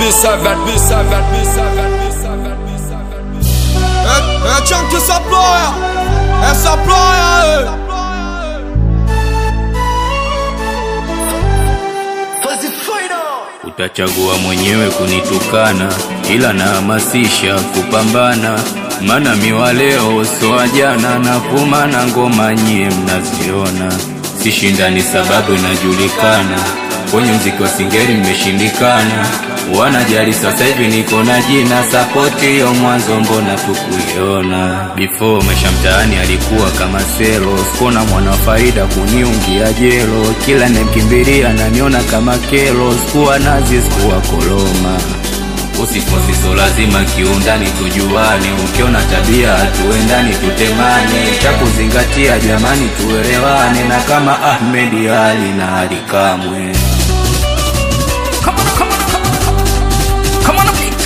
B7, B7, B7, B7, B7. É, é tchan que saploia, essa ploia, Utachagua mwenyewe kunitukana, ila nahamasisha kupambana, mana miwa leo soa jana na kuma na ngoma nyie mnaziona, sishindani sababu inajulikana, kwenye mziki wa singeli mmeshindikana, wanajali sasa hivi niko na jina sapoti hiyo mwanzo mbona tukuiona before maisha mtaani alikuwa kama selo sikona mwana wa faida kuniungia jelo kila nemkimbilia naniona kama kelo sikuwa nazi sikuwa koloma usifosiso lazima kiundani tujuane ukiona tabia tuendani tutemane cha kuzingatia jamani tuelewane na kama ahmedi ali na ali kamwe Come on, come on, come on, come on, come on, beat.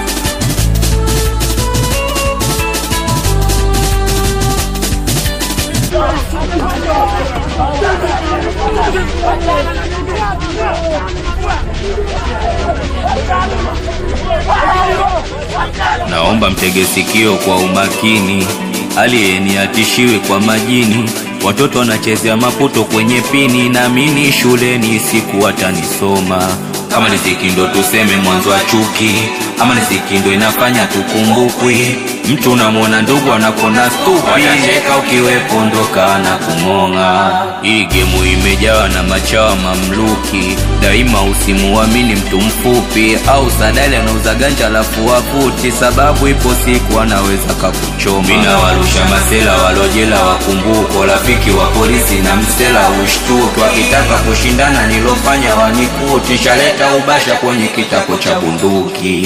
Naomba mtege sikio kwa umakini, aliyeni atishiwe kwa majini. Watoto wanachezea maputo kwenye pini, naamini shuleni siku watanisoma. Kama riziki ndo tuseme mwanzo wa chuki, ama riziki ndo inafanya tukumbukwi. Mtu unamwona ndugu anakona stupi, watacheka ukiwepo ndo kana kumong'a. Hii gemu imejawa na machawa mamluki, daima usimuamini mtu mfupi au sadali anauza ganja alafu waputi, sababu ipo siku anaweza kakuchoma. Mina warusha masela walojela wakumbuko, rafiki wa polisi na msela ushtuki, wakitaka kushindana nilofanya wanikuti, shaleta ubasha kwenye kitako cha bunduki.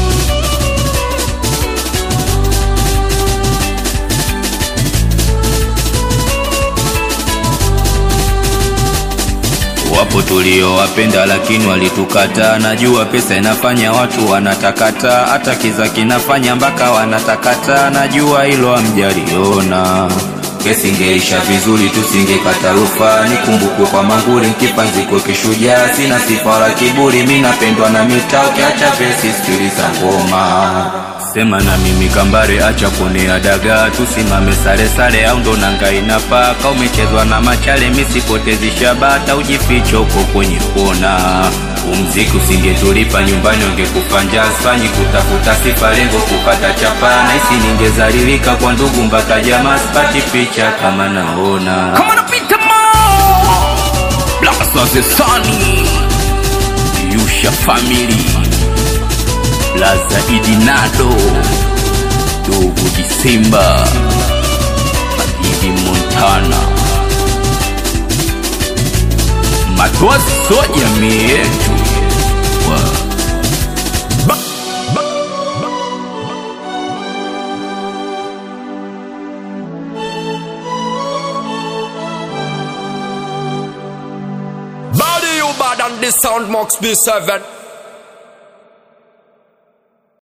Wapo tuliowapenda lakini walitukataa. Najua pesa inafanya watu wanatakata, hata kiza kinafanya mpaka wanatakata. Najua hilo hamjaliona. Kesi ingeisha vizuri, tusingekata rufaa. Nikumbukwe kwa manguri, kipanziko kishujaa. Sina sifa wala kiburi, mi napendwa na mitaa. Ukiacha vesi, sikiliza ngoma sema na mimi kambare, acha kuonea dagaa, tusimame sare sare, au ndo nanga inapaa. Ka umechezwa na machale, misipotezi shabata, ujificho huko kwenye kona. Umziki usingetulipa nyumbani, ungekufa njaa. Sifanyi kutafuta sifa, lengo kupata chapa. Nahisi ningezalilika kwa ndugu mpaka jamaa, sipati picha kama naona Come on, beat them all. Blast of the Sunny Yusha Family Plaza Idinado Dogo Disemba Madidi Montana Matozi soja mietu Wa- Body you bad and the sound Max B7.